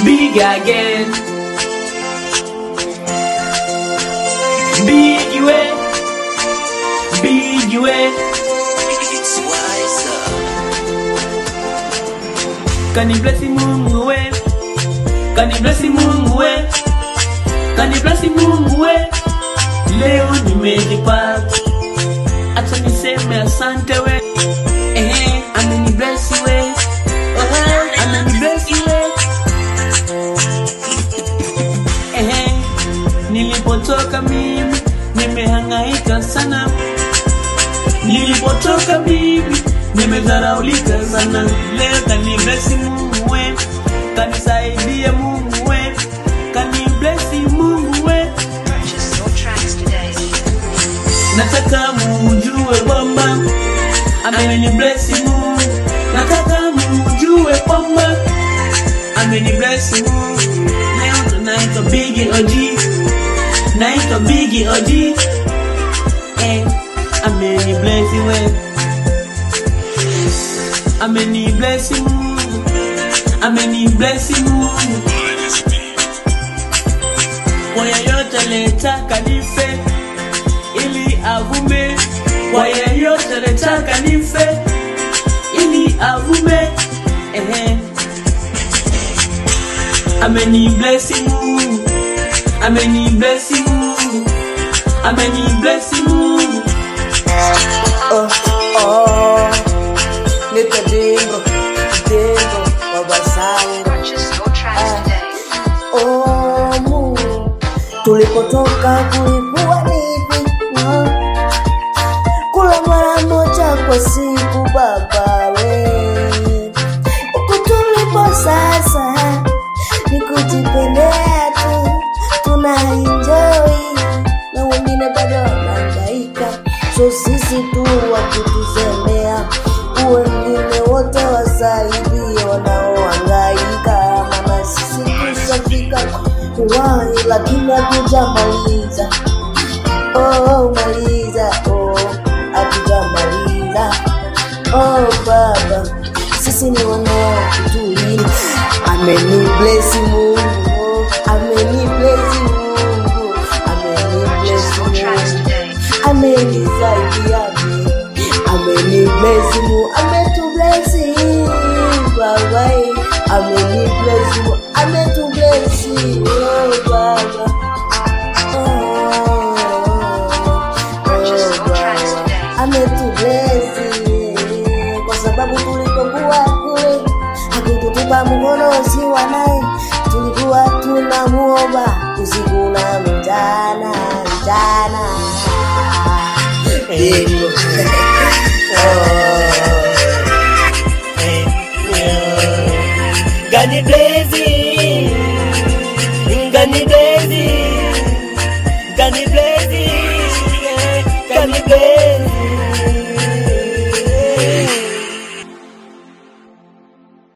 big again. Big way, big way. It's wiser. Kani blessi Mungu we, kani blessi Mungu we, kani blessi Mungu we. Leo nimejipata, acha niseme asante we. Eh, ameni blessi we, eh, ameni blessi we. Eh, nilipotoka mimi nimehangaika sana, nilipotoka mimi nimedharaulika sana. Leo kani blessi Mungu we, kanisaidia Mungu we, kani blessi Mungu we. Purchase your tracks today. Nataka mujue kwamba ameni bless Mungu. Nataka mujue kwamba ameni bless Mungu. Leo tunaitwa Big OG, naitwa Big OG. Eh, ameni bless we, ameni bless Mungu, ameni bless Mungu. Kwa yeyote letaka nife ili avume kwa yeyote letaka nife ili avume ehe ameni bless Mungu ameni bless Mungu ameni bless Mungu Oh, oh, nita dingo, dingo, wabasango. Purchase your tracks today. Oh, Mungu, tulipotoka kulikuwa nipi? Ah, Kula mara moja kwa siku baba we, huku tulipo sasa ni kujipendea tu, tuna enjoy na wengine bado wanahangaika, so sisi tu wakitusemea, wengine wote wasaidie wanaohangaika, maana sisi tushafika kuwahi, lakini hatujamaliza. Oh, maliza, oh, hatujamaliza. Oh, Baba, sisi ni wanaokutuhili. Ameni bless Mungu, ameni bless Mungu, ameni bless Purchase your tracks Mungu today. amenisaidia mimi, amenibless Mungu, ametubless Baba, amenibless Mungu, ametubless oh Baba. Purchase your tracks today. ametublesi kwa sababu tulipokuwa kule hakututupa mkono usiwa naye, tulikuwa tunamuomba usiku na mchana mchana. Ndio. Oh. God bless you